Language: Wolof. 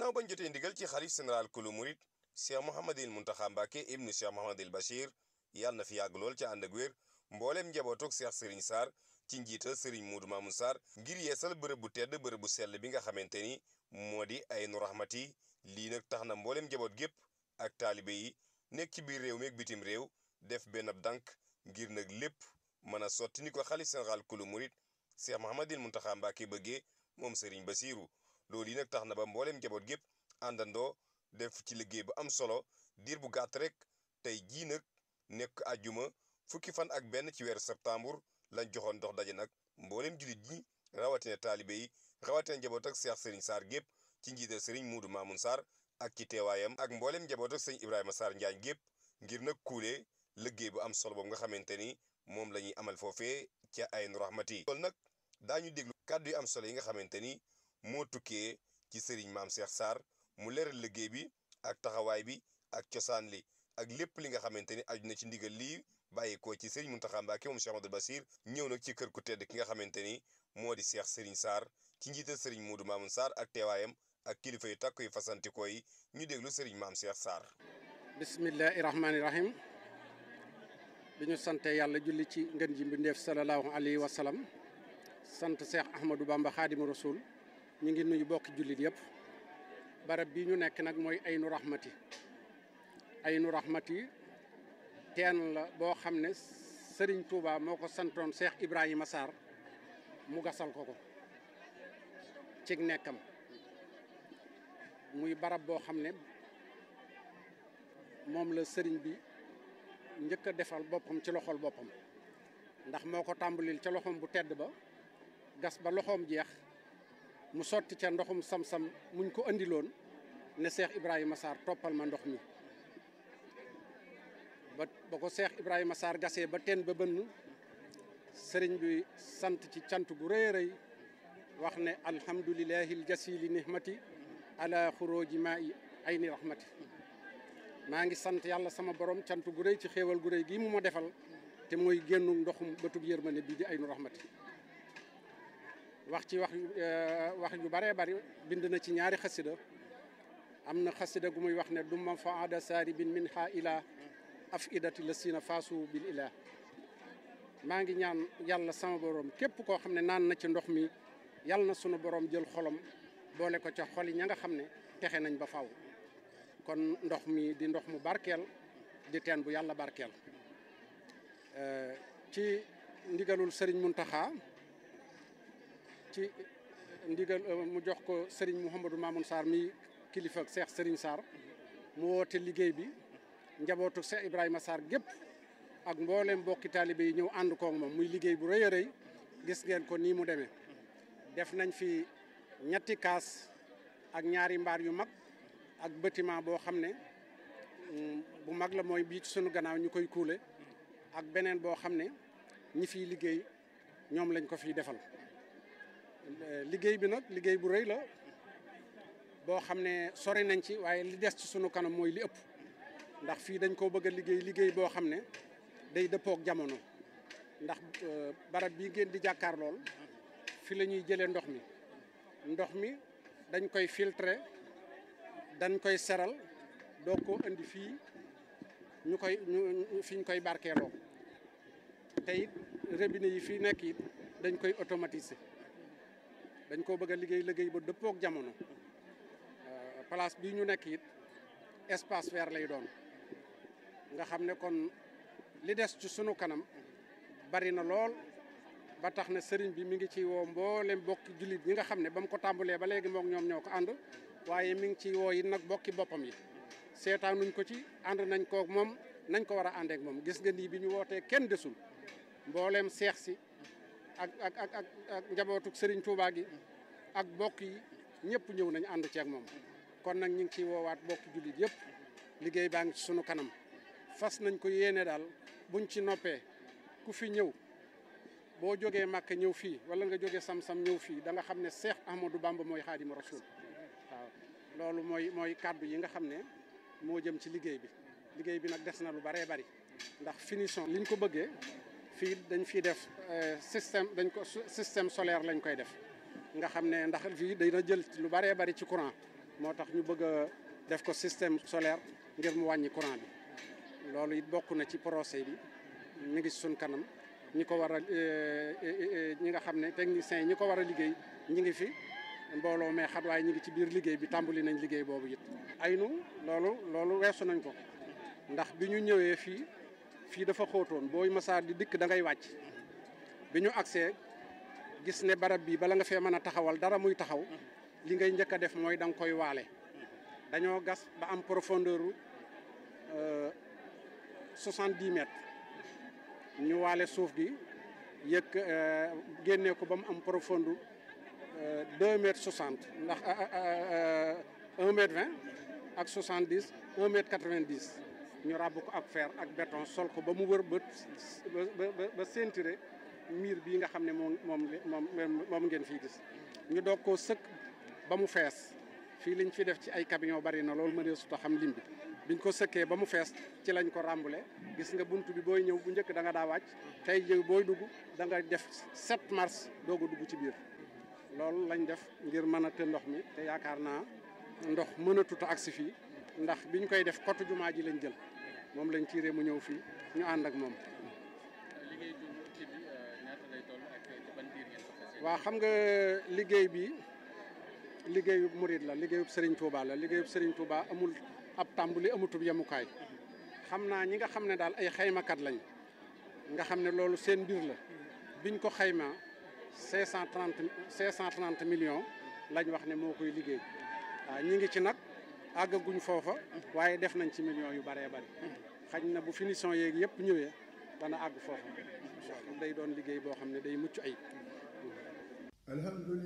ginnaaw bañ jotee ndigal ci xalif général kulu murit cheikh mouhamadil muntaxa mbàkke ibnu cheikh mouhamadil bachir yàlla na fi yàgg lool ca ànd ak wér mbooleem njabootug cheikh sëriñ sarr ci njiital sëriñ muudu maamun sarr ngir yeesal bërëb bu tedd bërëb bu sell bi nga xamante ni moo di aynu rahmati lii nag tax na mbooleem njaboot gépp ak taalibe yi nekk ci biir réew mi ak bitim réew def benn ab dànk ngir nag lépp mën a sotti ni ko xalif général kulu murit cheikh mouhamadil muntaxa mbàkke bëggee moom sëriñ basiru loolu yi nag tax na ba mbooleem njaboot gépp àndandoo def ci liggéey bu am solo diir bu gàtt rek tey jii nag nekk àjjuma fukki fan ak benn ci weeru septembre lañ joxoon dox daje nag mbooleem jullit ñi rawatina taalibe yi rawatina njaboot ak Cheikh Serigne Sarr gépp ci njiital Serigne Muudu Maamun Sarr ak ci teewaayam ak mbooleem njaboot ak sëñ Ibrahima Sarr Njaañ gépp ngir nag kuule liggéey bu am solo boobu nga xamante ni moom la ñuy amal foofee ca Aynu Rahmati loolu nag daañu déglu kàddu yu am solo yi nga xamante ni moo tukkee ci Serigne Maam Cheikh Sarr mu leeral liggéey bi ak taxawaay bi ak cosaan li ak lépp li nga xamante ni aju na ci ndigal lii bàyyeekoo ci Serigne Mountakha Mbacké moom Cheikh Amadou Bassir ñëw nag ci kër ku tedd ki nga xamante ni moo di Cheikh Serigne Sarr ci njiital Serigne Modou Mamoun Sarr ak teewaayam ak kilifa yu takk yu fasantikoo yi ñu déglu Serigne Maam Cheikh Sarr. bismillahi rahmaani rahim bi ñu sante yàlla julli ci ngën ji mbindeef sallallahu alayhi wa sallam sant Cheikh Ahmadou Bamba Khadimu Rasul ñu ngi nuyu bokki jullit yëpp. barab bi ñu nekk nag mooy aynu rahmati aynu rahmati teen la boo xam ne Serigne Touba moo ko santoon Cheikh Ibrahima Sarr mu gasal ko ko cig nekkam muy barab boo xam ne moom la sëriñ bi njëkk a defal boppam ci loxol boppam ndax moo ko tàmbalil ca loxoom bu tedd ba gas ba loxoom jeex mu sotti ca ndoxum sam-sam muñ ko andiloon ne Cheikh Ibrahima Sarr toppal ma ndox mi ba ba ko Cheikh Ibrahima Sarr gasee ba teen ba bënn sëriñ bi sant ci cant gu rëy a rëy wax ne alhamdulilahi ljasili nihmati ala xuróoji maa i ayni rahmati maa ngi sant yàlla sama borom cant gu rëy ci xéewal gu rëy gii mu ma defal te mooy génnu ndoxum bëtub yërmande bii di aynu rahmati wax ci wax wax yu bëree bëri bind na ci ñaari xasida am na xasida gu muy wax ne dumma faada saari bin min ha ila af idati la siina faasu bil ilah maa ngi ñaan yàlla sama borom képp koo xam ne naan na ci ndox mi yàlla na sunu borom jël xolam boole ko ca xol yi ña nga xam ne texe nañ ba faw kon ndox mi di ndox mu barkeel di teen bu yàlla barkeel ci ndigalul sëriñ Muntaxa ci ndigal mu jox ko Serigne Mouhamadou Mamoun Sarr mi kilifa ak Cheikh Serigne Sarr mu woote liggéey bi njabootu Cheikh Ibrahima Sarr gépp ak mboolem mbokki taalibe yi ñëw ànd koog moom muy liggéey bu rëy a rëy gis ngeen ko nii mu demee. def nañ fi ñetti kaas ak ñaari mbaar yu mag ak bâtiment boo xam ne bu mag la mooy bii ci sunu gannaaw ñu koy kuule ak beneen boo xam ne ñi fiy liggéey ñoom lañ ko fiy defal. liggéey bi nag liggéey bu rëy la boo xam ne sori nañ ci waaye li des ci sunu kanam mooy li ëpp ndax fii dañ koo bëgg a liggéey liggéey boo xam ne day dëppook jamono ndax barab bii ngeen di jàkkaar lool fi la ñuy jëlee ndox mi ndox mi dañ koy filtrer dañ koy seral doo ko indi fii ñu koy ñu fi ñu koy barkeeloo te it robinet yi fii nekk it dañ koy automatiser dañ koo bëgg a liggéey liggéey ba dëppook jamono place bii ñu nekk it espace vert lay doon nga xam ne kon li des ci sunu kanam bari na lool ba tax na sëriñ bi mi ngi ci woo mboolem bokki jullit ñi nga xam ne ba mu ko tàmbalee ba léegi mook ñoom ñoo ko ànd waaye mi ngi ci woo yi nag bokki boppam yi seetaanuñ ko ci ànd nañ kook moom nañ ko war a àndeek moom gis nga nii bi ñu wootee kenn desul mbooleem seex si ak ak ak ak ak njabootuk Serigne Touba gi ak bokk yi ñëpp ñëw nañ ànd ceeg moom kon nag ñu ngi ciy woowaat bokki jullit yëpp liggéey baa ngi ci sunu kanam fas nañ ko yéene daal buñ ci noppee ku fi ñëw boo jógee Màkka ñëw fii wala nga jógee Sam-Sam ñëw fii da nga xam ne Seex Ahmadou Bamba mooy Xaadimu Rasuul waaw loolu mooy mooy kàddu yi nga xam ne moo jëm ci liggéey bi liggéey bi nag des na lu baree bari ndax finition liñ ko bëggee fii dañ fiy def système dañ ko système solaire lañ koy def nga xam ne ndax fii dina jël lu bëree bëri ci courant moo tax ñu bëgg a def ko système solaire ngir mu wàññi courant bi loolu it bokk na ci procès bi mi ngi suñ kanam ñi ko war a ñi nga xam ne techniciens yi ñi ko war a liggéey ñi ngi fi mbooloo mais xat waaye ñi ngi ci biir liggéey bi tàmbali nañ liggéey boobu it ay nu loolu loolu weesu nañ ko ndax bi ñu ñëwee fii fii dafa xóotoon booy masaar di dikk da ngay wàcc bi ñu agsee gis ne barab bi bala nga fee mën a taxawal dara muy taxaw li ngay njëkk a def mooy da nga koy waale dañoo gas ba am profondeur soixante-dix mètres ñu waale suuf gi yëkk génnee ko ba mu am profondeur deux mètres soixante ndax un mètre vingt ak soixante dix un mètre quatre vingt dix ñu ràbb ko ak fer ak béton sol ko ba mu wër ba ba ba ceinturé miir bii nga xam ne moom moom moom moom ngeen fii gis ñu doog koo sëkk ba mu fees fii liñ fi def ci ay camion bari na loolu ma dee suta xam lim bi biñ ko sëkkee ba mu fees ci lañ ko ràmbule gis nga bunt bi booy ñëw bu njëkk da nga daa wàcc tey jëw booy dugg da nga def 7 mars doog a dugg ci biir loolu lañ def ngir mën a të ndox mi te yaakaar naa ndox mën a tuta agsi fii ndax biñ koy def kotu jumaa ji lañ jël moom lañ tiiree mu ñëw fii ñu ànd ak moom waaw xam nga liggéey bi liggéeyub murid la liggéeyub Serigne Touba la liggéeyub Serigne Touba amul ab tàmbali amutub yemukaay xam naa ñi nga xam ne daal ay xaymakat lañ nga xam ne loolu seen mbir la biñ ko xaymaa cinq cent trente cinq cent trente millions lañ wax ne moo koy liggéey waaw ñi ngi ci nag àggaguñ foofa waaye def nañ ci millions yu bëree bëri xañ na bu finition yeeg yëpp ñëwee dana àgg foofa day doon liggéey boo xam ne day mucc ayib